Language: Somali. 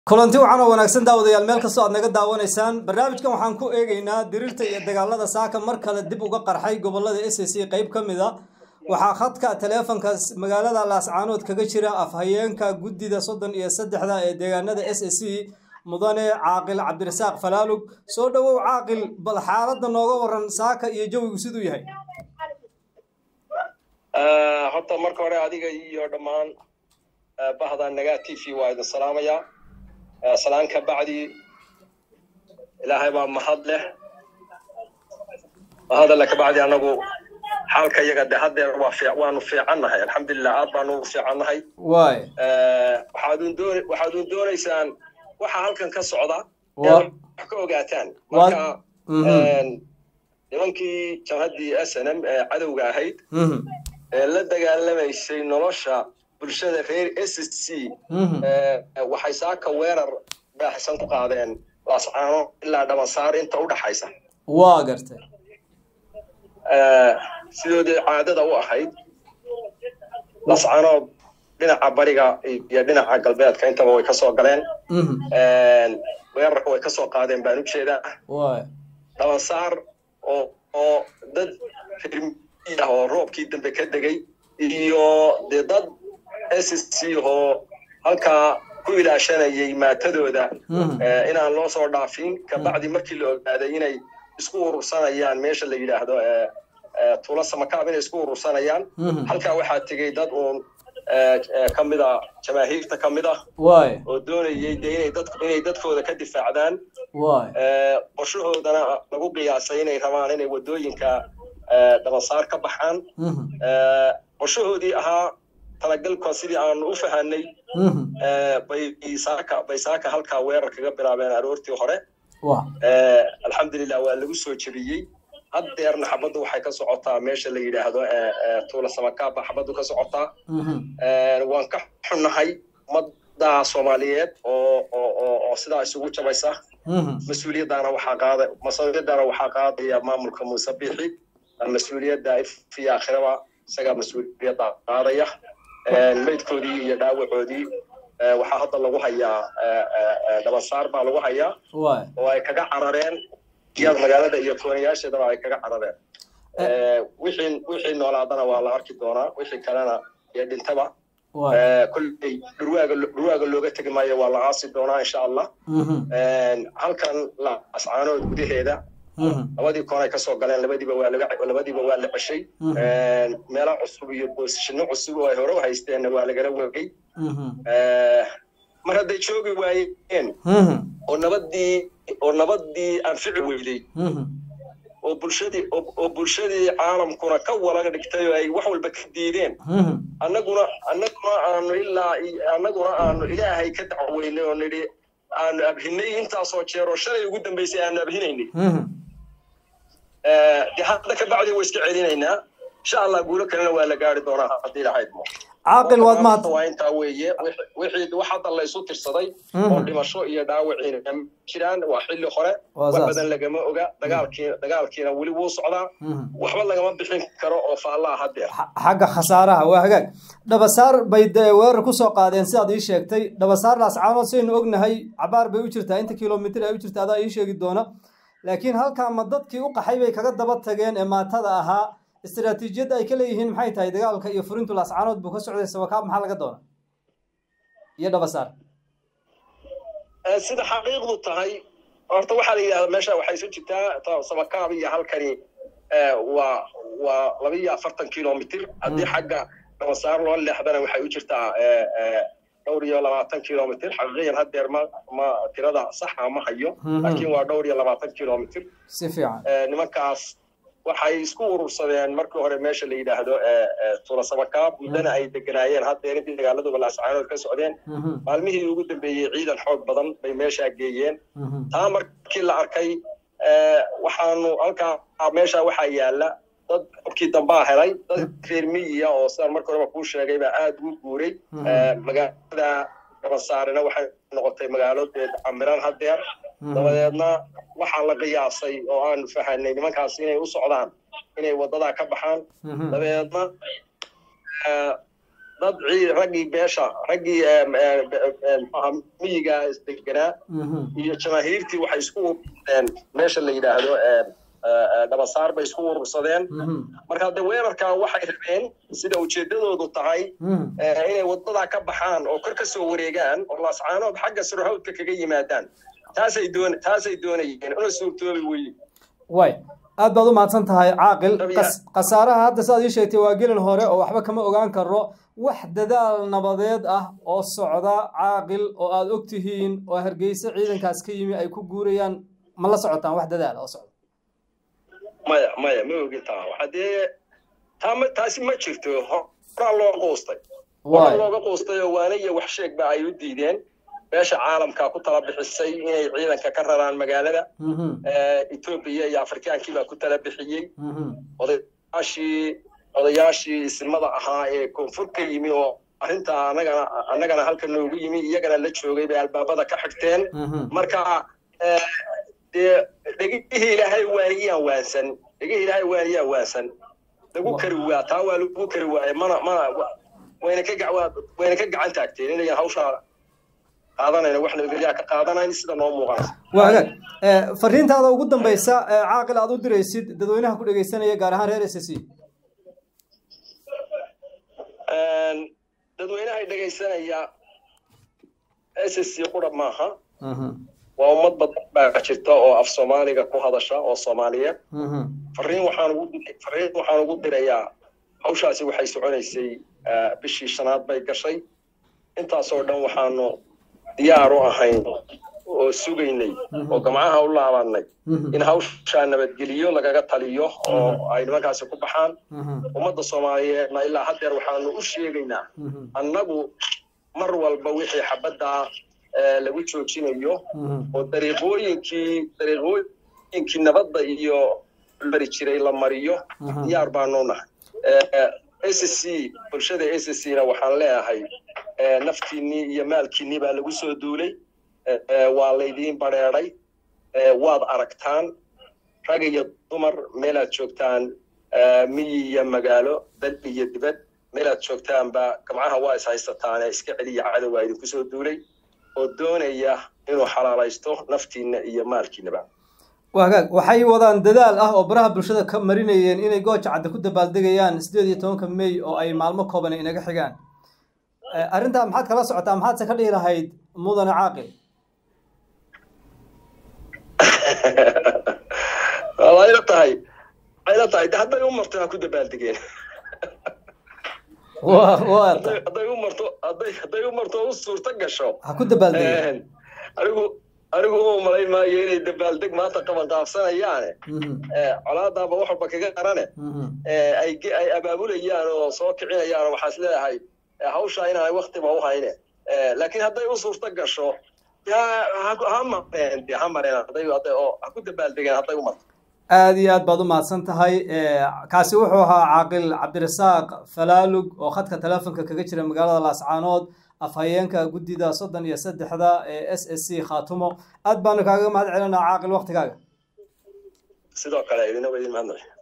kulanti waxaana wanaagsan daawadayaal meel kastoo aad naga daawanaysaan barnaamijkan waxaan ku eegaynaa diriirta iyo dagaalada saaka mar kale dib uga qarxay gobolada s c qeyb ka mid a waxaa khadka taleefonka magaalada laascaanood kaga jira afhayeenka guddida soddon iyo saddexda ee deegaanada s c mudane caaqil cabdirasaaq falaalug soo dhowow caaqil bal xaaladda nooga waran saaka iyo jawigu siduu yahay horta marka hore adiga iyo dhammaan bahda nagaa t v waa idin salaamayaa salaan ka bacdi ilaahay baa mahad leh mahad alle ka bacdi annagu xaalka iyaga de haddeer waa fiic waanu fiicannahay alxamdulilah aad baanu ugu fiicannahay waay waxaadun doon waxaadun doonaysaan waxa halkan ka socda Waa- wax ka ogaataan Waa- marka Mhm. nimankii jamhaddii s n m ee cadowga ahayd Mhm. ee la dagaalamaysay nolosha bulshada reer s c Mhm. ee, waxay saaka weerar baaxisan ku qaadeen laascaano ilaa dhabansaar inta u dhaxaysa waa gartay Ee, sidoodii caadada u ahayd lascaanood dhinaca bariga iyo dhinaca galbeedka intaba way ka soo galeen Mhm. Ee, weerarka way ka soo qaadeen baan u jeedaa waay dhabansaar oo oo dad reer miyi ah oo roobkii dambe ka degay iyo dee dad s c oo halkaa ku ilaashanayay maatadooda Mhm. ee, inaan loo soo dhaafin kabacdi markii la ogaaday inay isku urursanayaan meesha la yidhaahdo ee, ee, tuulo samakaab inay isku urursanayaan Mhm. halkaa waxaa tegey dad uun ee, ee, ka mid a jamaahiirta ka mid ah waay oo doonayay dee inay dad inay dadkooda ka difaacdaan waay ee, qorshahoodana lagu qiyaasay inay rabaan inay wadooyinka ee, dhabansaar ka baxaan Mhm. ee, qorshahoodii ahaa talagalka sidii aanu u fahanay Mhm. ee, bay saaka bay saaka halkaa weerar kaga bilaabeen aroortii hore waa ee, alxamdulilah waa lagu soo jebiyey haddeerna xabaddu waxay ka socotaa meesha la yidhaahdo ee, ee, tuula samakaaba xabaddu ka socotaa Mhm. Ee, waan ka xunnahay ummadda soomaaliyeed oo oo oo oo sidaa isugu jabaysa Mhm. mas-uuliyaddaana waxaa qaada mas-uuliyaddaana waxaa qaadaya maamulka muuse biixi mas-uuliyadda ifiya akhiraba isagaa mas-uuliyadda qaadaya Ee, meydkoodii iyo dhaawacoodii ee, waxaa hadda lagu hayaa ee, ee, ee, dhabansaar baa lagu hayaa waay oo ay kaga carareen iyada magaalada iyo koonayaasheedaba ay kaga carareen Ee, wixii wixii noolaadana waa la arki doonaa wixii kalena iyo dhintaba waay Ee, kolley dhurwaaga dhurwaaga looga tegi maayo waa la aasi doonaa insha allah Mhm. Een, halkan la ascaanood gudaheeda Mhm. labadii koonay ka soo galeen labadiiba waa laga labadiiba waa la ceshay Mhm. Een, meelo cusub iyo boosashino cusub oo ay hore u haysteenna waa lagala wegay Mhm. Ee, mar hadday joogi waayeen Mhm. oo nabadii oo nabadii anfici weyday Mhm. oo bulshadii oo oo bulshadii caalamkuna ka walaga dhigtay oo ay wax walba ka diideen Mhm. annaguna annaguna aanu ilaa i- annaguna aanu ilaahay ka dacweynay oo nidhi aanu abhinay intaasoo jeer oo shalay ugu dambaysay aanu abhinaynay Mhm. Eh, dee hadda ka bacdi way iska celinaynaa insha allah guulo kalena waa la gaari doonaa haddii lahayd mo caaqil waad mahad waa intaa weeye wixi- wixii wax hadda la isu tirsaday Mhm. oo dhimasho iyo dhaawaciina ma jiraan waa xilli hore Waa wax saas. badan lagama oga dagaalkii dagaalkiina weli wuu socdaa Mhm. waxba lagama bixin karo oo faallaa haddeer Xa- xagga khasaaraha waa hagaag dhabasaar bay dee weerar ku soo qaadeen sidaad ii sheegtay dhabasaar laascaanood saynu ognahay cabaar bay u jirtaa inta kilomitir ay u jirta adaa ii sheegi doona laakiin halkaa ma dadkii u qaxay bay kaga daba tageen ee maatada ahaa istiraatiijiyadda ay ka leeyihiin maxay tahay dagaalka iyo furintu laascaanood buu ka socday sawakaab maxaa laga doona iyo dhabasaar Eh, sida xaqiiqdu tahay horta waxaa la yidhahdaa meesha waxay isu jirtaa ta- samakaab iyo halkani eh, waa waa laba iyo afartan kilomitir haddii xagga dhabansaar loo leexdana waxay u jirtaa eh, eh, dhowr iyo labaatan kilomitir xaqiiqiyan haddeer ma ma tirada saxa ma hayo Mhm. laakiin waa dhowr iyo labaatan kilomitir si fiican Eh, nimankaas waxay isku urursadeen markii hore meesha la yidhaahdo eh, eh, tuula samakaab muddana ay deganaayeen haddeer intii dagaaladuba laascaanood ka socdeen Mhm. maalmihii ugu dambeeyey ciidan xoog badan bay meeshaa geeyeen Mhm. taa markii la arkay ee, waxaanu halkaa meesha waxaa yaala dad xubkii dambaa helay dad reer miyiya oo sidaan marka horeba kuu sheegay baa aada ugu guuray Mhm. Ee, magaalada dhabansaarena waxay noqotay magaalo dee camiran haddeer Mhm. dabadeedna waxaa la qiyaasay oo aanu fahanay nimankaas inay u socdaan inay wadadaa ka baxaan Mhm. dabeedna ee, dad raggii beesha raggii miyiga isdeganaa iyo jamaahiirtii waxay isku urursadeen meesha la yidhaahdo dhabasaar bay isku urursadeen marka de weerarkaa waxay rabeen sida ujeedadoodu tahay inay waddadaa ka baxaan oo kor ka soo wareegaan oo laascaanood xagga surhawdka kaga yimaadaan taasay doon taasay doonayeen una suurtoobi weye way aad baad u mahadsan tahay caaqil khasaaraha hadda sidaad ii sheegtay waa gelin hore oo waxba kama ogaan karo wax dadaal nabadeed ah oo socda caaqil oo aad og tihiin oo hargeysa ciidankaas ka yimi ay ku guurayaan ma la socotaan wax dadaal oo socda maya maya ma ogi taa waxa dee taama taasi ma jirto horaa loo quustay horaa looga quustay oo waana iyo wax sheegba ay u diideen beesha caalamka ku tala bixisay inay ciidanka ka raraan magaalada etoobiya iyo afrikaankii baa ku tala bixiyey odayaashii odayaashii isimada ahaa ee koonfur ka yimi oo arrintaa annagana annagana halka noogu yimi iyagana la joogay bay albaabada ka xigteen marka dee dhegihii ilaahay waaniyaan waansan dhegihii ilaahay waaniyaan waansan lagu kari waa taa waa lagu kari waaye mana mana wayna ka wayna ka gacan taagteen inayan hawshaa qaadanayna wax nabadgelyaa ka qaadanayn sida noo muuqanaysa waa hagaag fariintaada ugu dambaysa caaqil aad u diraysid dadweynaha ku dhegeysanaya gaar ahaan reer s c dadweynahay dhegaysanaya s c qura maaha waa ummad badan baa jirta oo af soomaaliga ku hadasha oo soomaaliyeed fariin waxaan ugu fariin waxaan ugu dirayaa hawshaasi waxay soconaysay bishii shanaad bay gashay intaasoo dhan waxaanu diyaar u ahayn oo sugaynay oo gamcaha u laabanay in hawshaa nabadgeliyo lagaga taliyo oo ay nimankaasi ku baxaan ummadda soomaaliyeedna ilaa haddeer waxaanu u sheegaynaa annagu mar walba wixii xabaddaa lagu joojinayo oo dariiqooyinkii dariiqooyinkii nabadda iyo mari jiray la mariyo diyaar baanu nahay s c bulshada s c na waxaan leeyahay naftiinnii iyo maalkiinnii baa lagu soo duulay waa laydiin badheedhay waad aragtaan rag iyo dumar meelaad joogtaan miyi iyo magaalo dal iyo dibad meelaad joogtaanba gamcaha waa is haysataane iska celiya cadowaa idinku soo duulay oo doonaya inuu xalaalaysto naftiinna iyo maalkiinnaba waa hagaag waxay wadaan dadaal ah oo baraha bulshada ka marinayeen inay gooja cadda ku dabaaldegayaan sideed iyo tobanka may oo ay maalmo kooban inaga xigaan arrintaa maxaad kala socotaa maxaadse ka dhihi lahayd mudane caaqil wayla tahay wayla tahay de hadday u marto ha ku dabaaldegeen hadday u marto hadday hadday u marto u suurto gasho ha ku dabaaldegeen anigu anigu uma malayn maayo inay dabaaldeg maanta qaban qaabsanayaane colaadaaba wax walba kaga qarane ay ay abaabulayaan oo soo kicinayaan oo waxaas leedahay hawshaa inaanay waktiba u hayne laakiin hadday u suurto gasho ha mareen de ha mareen hadday hadday oo ha ku dabaaldegeen hadday u marto aada iyo aad baad u mahadsan tahay kaasi wuxuu ahaa caaqil cabdirasaaq falaalug oo khadka telefonka kaga jira magaalada laascaanood afhayeenka guddida soddon iyo saddexda ee s s c khaatumo aad baanu kaaga mahad celinaa caaqil waktigaaga sidoo kale idina wa idin mahadnaq